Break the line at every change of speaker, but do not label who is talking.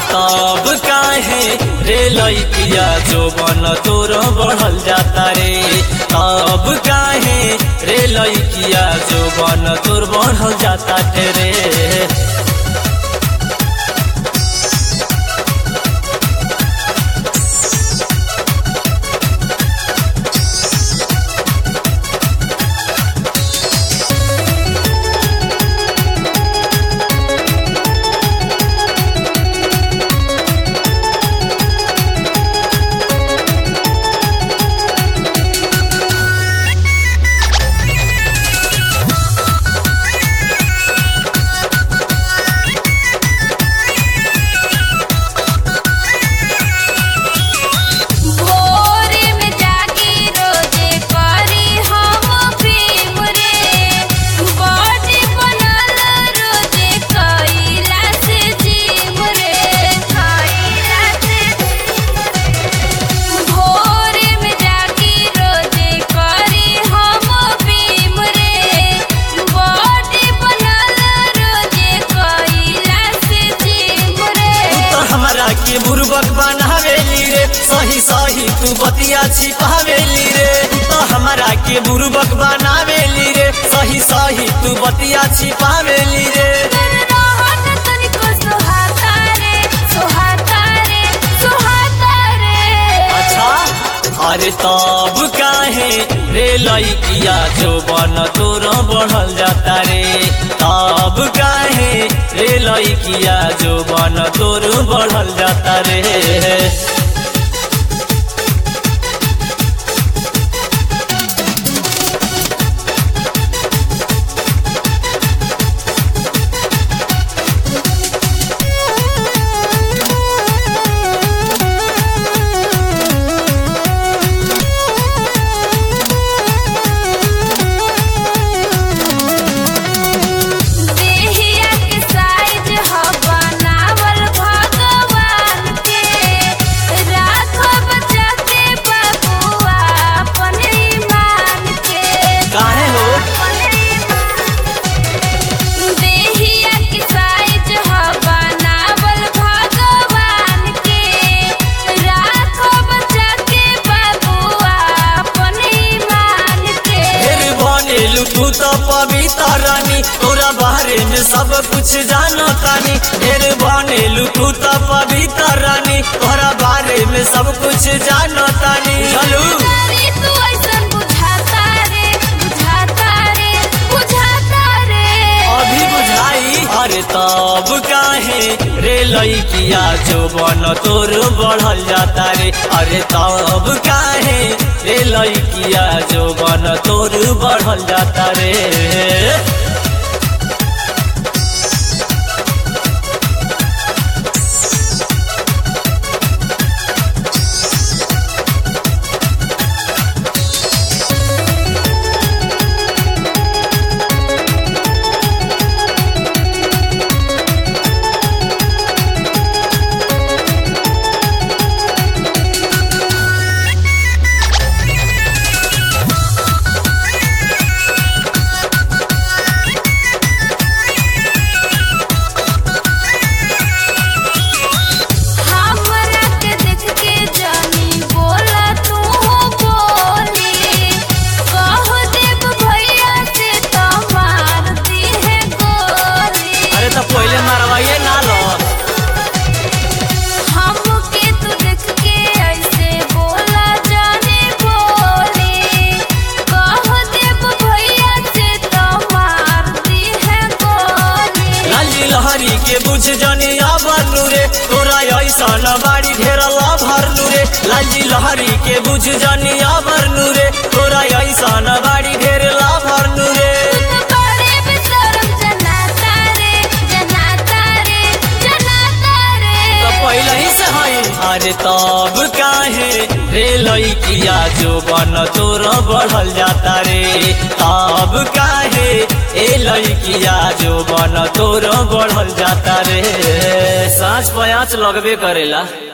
तब काहे रे लइकिया जो बन तोर बढ़ल जाता रे तब काहे रे लइकिया जो बन तोर बढ़ल जाता रे
भोरे में जागी रोजे करी हम प्रेम रे बॉडी बनल रोजे कइला से जीव रे कइला से भोरे में जागी रोजे करी हम प्रेम रे बॉडी बनल रोजे कइला से जीव रे
तू तो हमरा के बुर्बक बनावेली रे सही सही तू बतिया छिपावेली रे तू तो हमरा के बुर्बक बनावेली रे सही सही तू बतिया छिपावेली रे
कर रहत तनिको सोहाता रे सोहाता रे सोहाता रे
अच्छा अरे तब काहे रे लइकिया जो बन तोर बढ़ल जाता रे तब काहे रे लइकिया जो बन तोर बढ़ल जाता रे
देहिया के साइज ह बनावल भगवान के राखो बचा के बबुआ अपन ईमान के
काहे हो?
अपन ईमान। देहिया के साइज ह बनावल भगवान के राखो बचा के बबुआ अपन ईमान के
फिर बनेलू तू तो पवित्र रानी तोरा बारे में सब कुछ जानो तानी फिर बनेलू तू तो पवित्र रानी तोरा बारे में सब कुछ जानो तानी चलू
तारी तू ऐसन बुझाता रे बुझाता रे बुझाता रे
अभी बुझाई अरे तब काहे रे लइकिया जो बन तोर बढ़ल जाता रे अरे तब काहे रे लइकिया जो बन तोर बढ़ल जाता रे
हमरा के देख के जानी बोला तू बोली कह देब भैया से तो मार दी है गोली
अरे तो पहले मारवाइए ना लो
हमके तू देख के ऐसे बोला जाने बोली कह देब भैया से तो मार दी है गोली
लाली लहरी के बुझ जनी भरलू रे तोरा ऐसा न बाड़ी घेरला भरलू रे लाली लहरी के बुझ जनी भरलू रे तोरा ऐसा न बाड़ी घेरला भरलू रे
तू तो बड़े बेशरम जनाता रे जनाता रे जनाता रे
तो पहले ही से हई अरे तब काहे रे लइकिया जो बन तोर बढ़ल जाता रे तब काहे ए लइकिया जो बन तोर बढ़ल जाता रे सांझ पयाच लगबे करेला